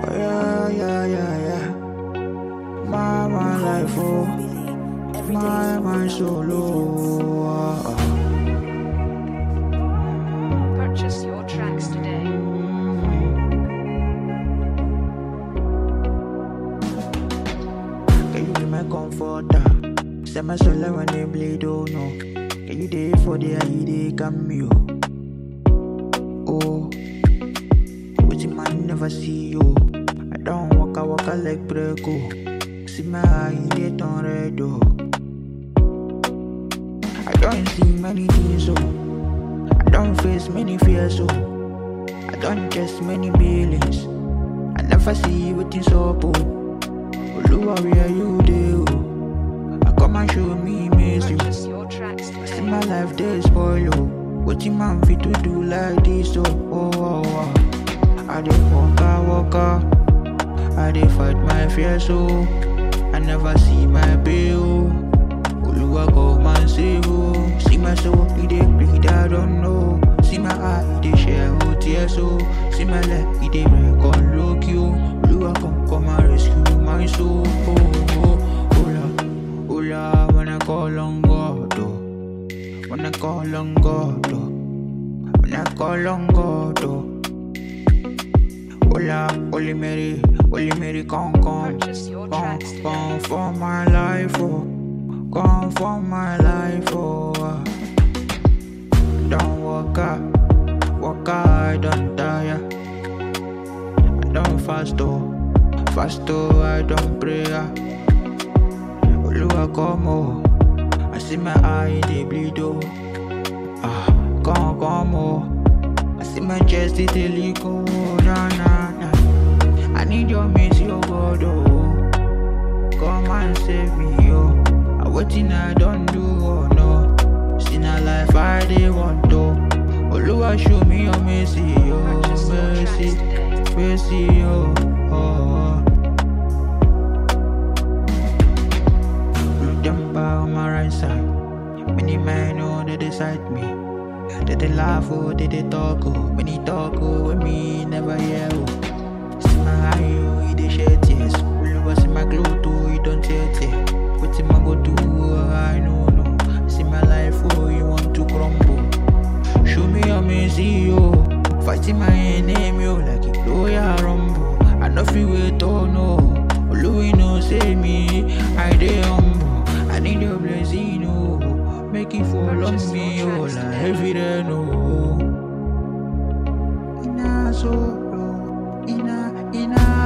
Oh yeah, yeah, yeah, yeah. My, my life, oh. My, my solo. ah, ah. Purchase your tracks today. Can you be my comforter? Say my soul when they bleed, oh no. Can you day for the eye, they cameo? Oh, but you man never see you. I don't walk, I walk, I like breako. See my eye, they turn red, oh. I don't see many things, oh. I don't face many fears, oh. I don't chase many feelings. I never see what is up, oh. Oluwa, where you dey, oh? I come and show me miss you. Purchase your tracks See today. my life dey spoil, oh. What you man fit to do like this, oh? oh, oh, oh. I dey waka waka, I dey fight my fears, oh. I never see my pay, oh. Oluwa come and save, oh. See my soul, it dey bleed, I don't know. See my eye, it dey share, oh, tears, oh. See my leg, it dey break on low key, oh. Oluwa come, come and rescue my soul, oh, oh. Hola, hola, when I call on God, oh. When I call on God, oh. When I call on God, oh. Hola, Holy Mary, Holy Mary, come, come. Purchase your Come, tracks today. come for my life, oh. Come for my life, oh. ah. Don't walk out, walk out, I don't tire. I don't fast, oh. Fast, oh, I don't pray. ah. Oluwa come, oh. I see my eye, they bleed, oh. Ah, come, come, oh. I see my chest, it dey leak, oh. Nah, nah, nah. I need your mercy, oh God, oh. Come and save me, oh. I waiting, I don't do, oh no. See na life I dey want, oh. Oluwa show me your mercy, oh, Purchase your tracks mercy, today. mercy, oh, oh. oh. Look them by my right side. Many men know they decide me. They they laugh, oh, they they talk, oh. Many talk, oh, with me never hear, oh. See my eye, oh, he dey shed tears. Oluwa see my glow, too, he don't tear tear. Wetin I go do, oh, I no know. See my life, oh, you want to crumble. Show me your mercy, oh. Fighting my enemy, oh, like a lawyer rumble. I no fit wait, oh no. Oluwa no save me, I dey humble. I need your blessing, oh. Make it fall on Purchase me, your oh, tracks like today. heavy rain, oh. Ina solo, ina, ina